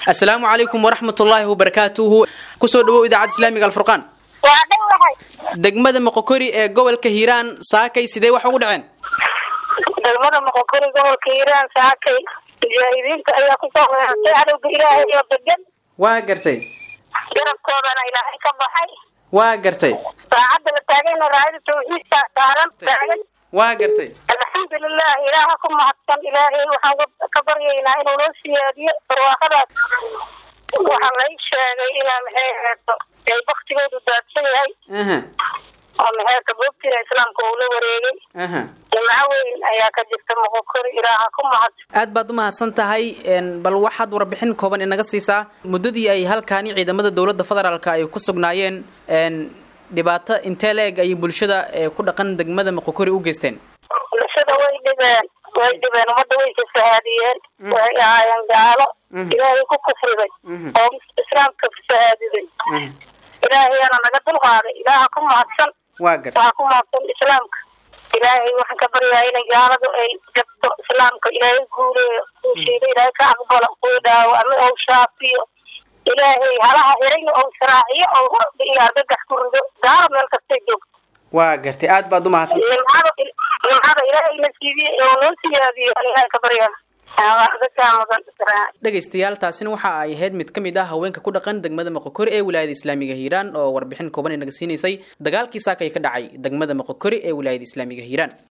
assalaamu calaykum waraxmatullaahi wabarakaatuhu kusoo dhawow idaacadda islaamiga alfurqaan waa dhowahay degmada moqokori ee gobolka hiiraan saakay sidee wax ugu dhaceen degmada moqokori gobolka hiiraan saakay mujaahidiinta ayaa kusoo weerartay cadowga ilaahay oo degan waa gartay garabkoodana ilaahay ka baxay waa gartay saacadda la taagayna raayada tawxiidka saaran taagan waa gartay alxamdulilah ilaaha ku mahadsan ilaahay waxaan ka baryaynaa inuu noo siyaadiyo barwaaqadaas waxaa lay sheegay inaa maxay aheeto ay baktigoodu daadsan yahay aha oo maxay kaboobtira islaamka uu la wareegay aha jimco weyn ayaa ka jirta moqokori ilaaha ku mahadsan aad baad u mahadsan tahay bal waxaad warbixin kooban inaga siisaa muddadii ay halkaani ciidamada dowladda federaalka ay ku sugnaayeen dhibaato intee la-eg ayay bulshada ku dhaqan degmada moqokori u geysteen bulshada way dhibeen way dhibeen ummadda way fasahaadiyeen waxay ahaayeen gaalo ilaahay ku kufriday oo islaamka fasahaadiday ilaahayana naga dulqaaday ilaaha ku mahadsan waa gartay waxaa ku mahadsan islaamka ilaahay waxaan ka baryaa inay gaaladu ay jabto islaamka ilaahay guuleeyo kuushiida ilaahay ka aqbalo kuwi dhaawo ama ou shaafiyo ilaahay halaha hirayna ou sharaaciyo ou horda iyo argagax ku rido gaalo meel kastay joogto waa gartay aad baad u mahadsan nimcada nimcada ilaahay na siibiye oo noo siyaadiyo ilaahay ka baryaa dhegaystayaal taasina waxa ay ahayd mid ka mid ah haweenka ku dhaqan degmada moqokori ee wilaayada islaamiga hiiraan oo warbixin kooban inaga siinaysay dagaalkii saakay ka dhacay degmada moqokori ee wilaayada islaamiga hiiraan